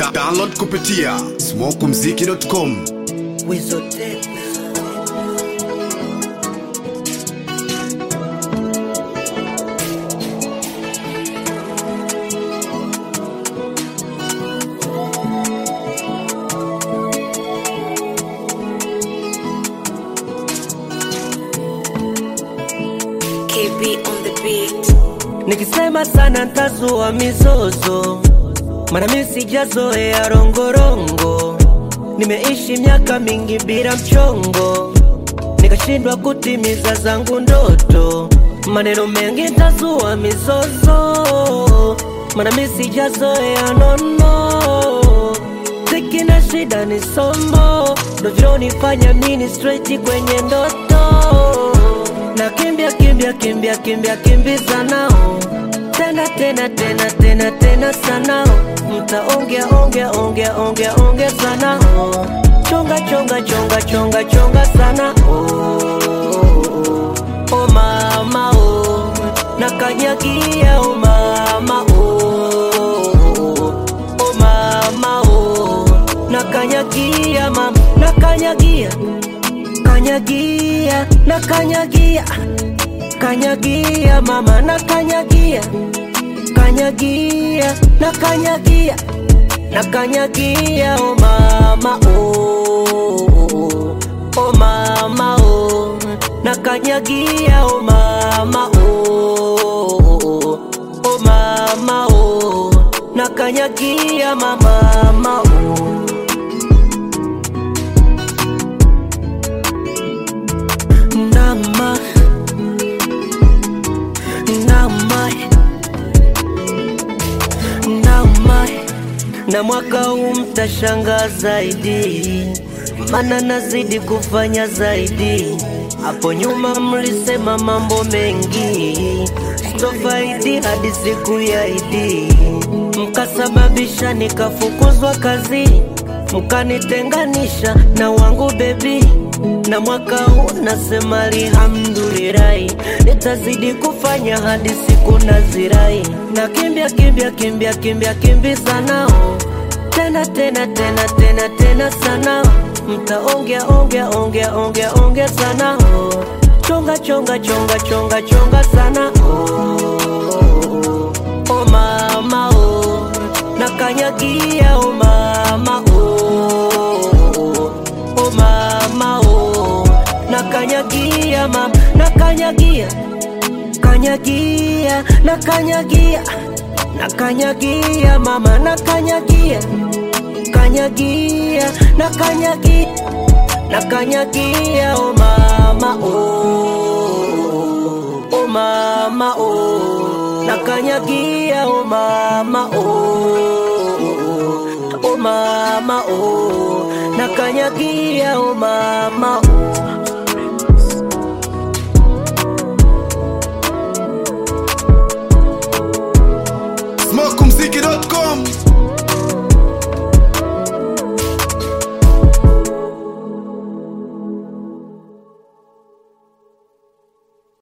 Da download kupitia smokumziki.com. Wizotech. KB on the beat. Nikisema sana ntazua mizozo, mana mi sijazoea rongorongo. Nimeishi miaka mingi bila mchongo, nikashindwa kutimiza zangu ndoto. Maneno mengi ntazua mizozo, mana mi sijazoea nono. Tiki na shida ni somo, ndo vilonifanya mini straight kwenye ndoto na kimbia kimbia kimbia kimbia kimbiza nao tena tena tena tena tena sanao mtaongea ongea ongea ongea ongea sana oh. chonga chonga chonga chonga chonga sana oh, oh mama oh nakanyagia oh mama oh oh mama oh nakanyagia mama nakanyagia kanyagia na kanyagia kanyagia mama na kanyagia kanyagia na kanyagia na kanyagia o mama o o mama o na kanyagia o mama o o mama o na kanyagia mama mama o Nama Nama Nama Na mwaka huu mtashangaa zaidi Mana nazidi kufanya zaidi Hapo nyuma mlisema mambo mengi Sitofaidi hadi siku ya Idi Mkasababisha nikafukuzwa kazi Mkanitenganisha na wangu bebi na mwaka huu nasema alhamdulillahi, nitazidi kufanya hadi siku nazirai, na kimbia kimbia kimbia kimbia kimbiza nao tena tena tena tena tena sana, mtaongea ongea ongea ongea ongea sana oh. chonga chonga chonga chonga chonga sana oh, oh mama oh nakanyagia oh mama oh oh mama oh nakanyagia mama nakanyagia kanyagia nakanyagia nakanyagia mama nakanyagia kanyagia nakanyagia nakanyagia oh mama oh oh mama oh nakanyagia oh mama oh oh mama oh nakanyagia oh mama oh smokumziki.com.